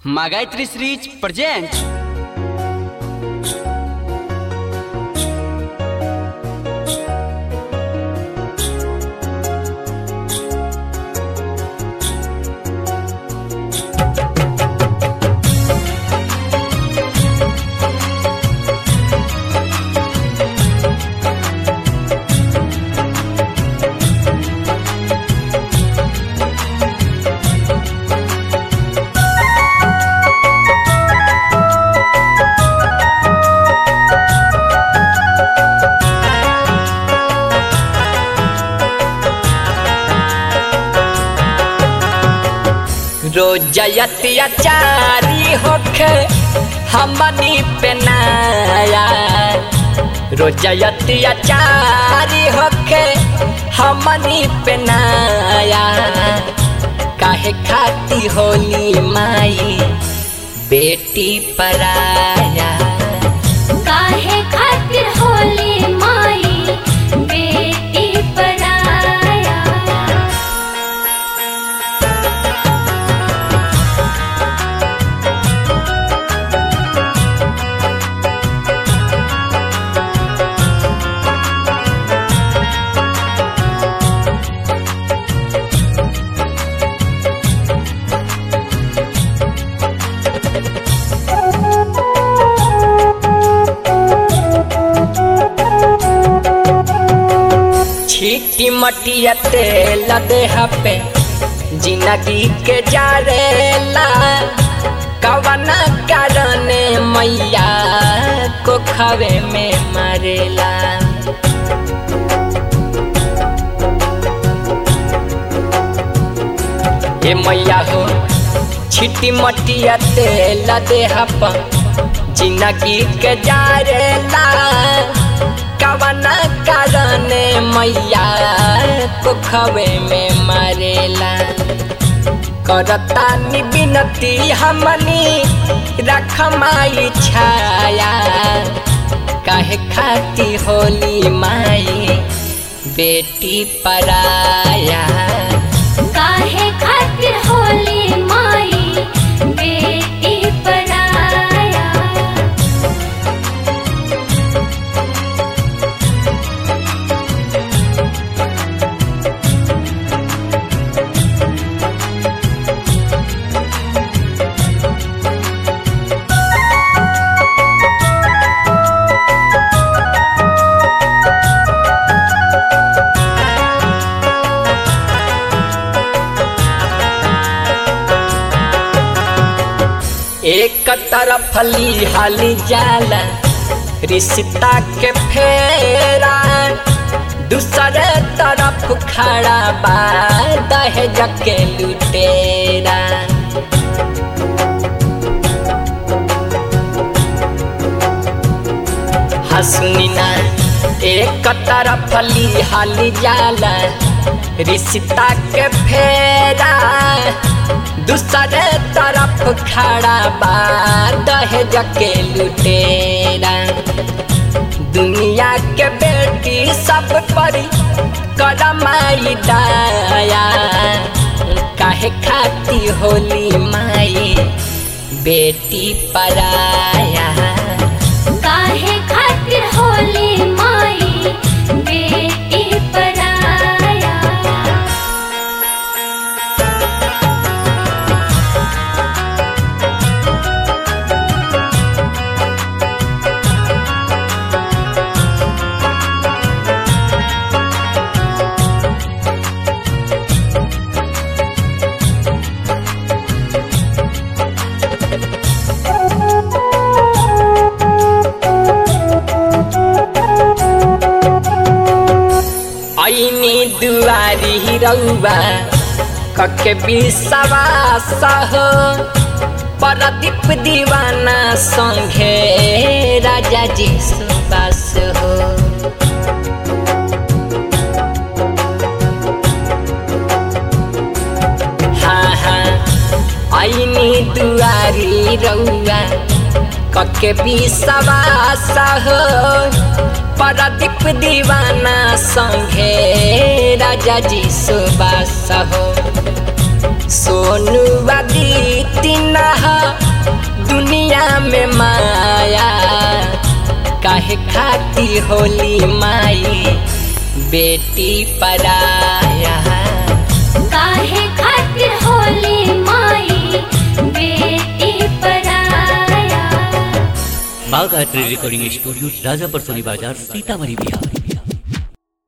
Магайтри Срич presents रोजयतिया चारी होखे हमनी पे नाया रोजयतिया चारी होखे हमनी पे नाया काहे खाती होली माई बेटी पराया काहे खातिर होली माई बेटी पराया छीटी मटिया तेल देह पे जिंदगी के जारेला कवना कारण मैया को खवे में मरेला ए मैया हो छिटी मटिया तेल देह पर जिंदगी के जारेला कवना कारण मैया को खवे में मरेला करता नि बिनती हमनी रख माई छाया काहे खाती होली माई बेटी पराया काहे खातिर होली माई बेटी पराया एक तरफ ली हाली जाला रिश्ता के फेरा दूसरे तरफ खड़ा बा दहेज के लुटेरा हसुनिना एक तरफ ली हाली जाला रिश्ता के फेरा दूसरे तरफ खड़ा बा दहेज के लुटेरा दुनिया के बेटी सब पर करमाई दाया काहे खाती होली माई बेटी पराया काहे खातिर होली माई बेटी पराया ऐनी दुआरी रउआ कके विश्वास हो परदीप दीवाना संघे राजा जी सुबास हो हाँ हाँ ऐनी दुआरी रउआ कके विश्वास हो परदीप दीवाना संघे राजा जी सुबास हो सोनू आदित्य नहा दुनिया में माया काहे खाती होली माई बेटी पराया काहे खातिर होली माई बेटी पराया बाघ आर्ट रिकॉर्डिंग स्टूडियो राजापर सोनी बाजार सीतामढ़ी बिहार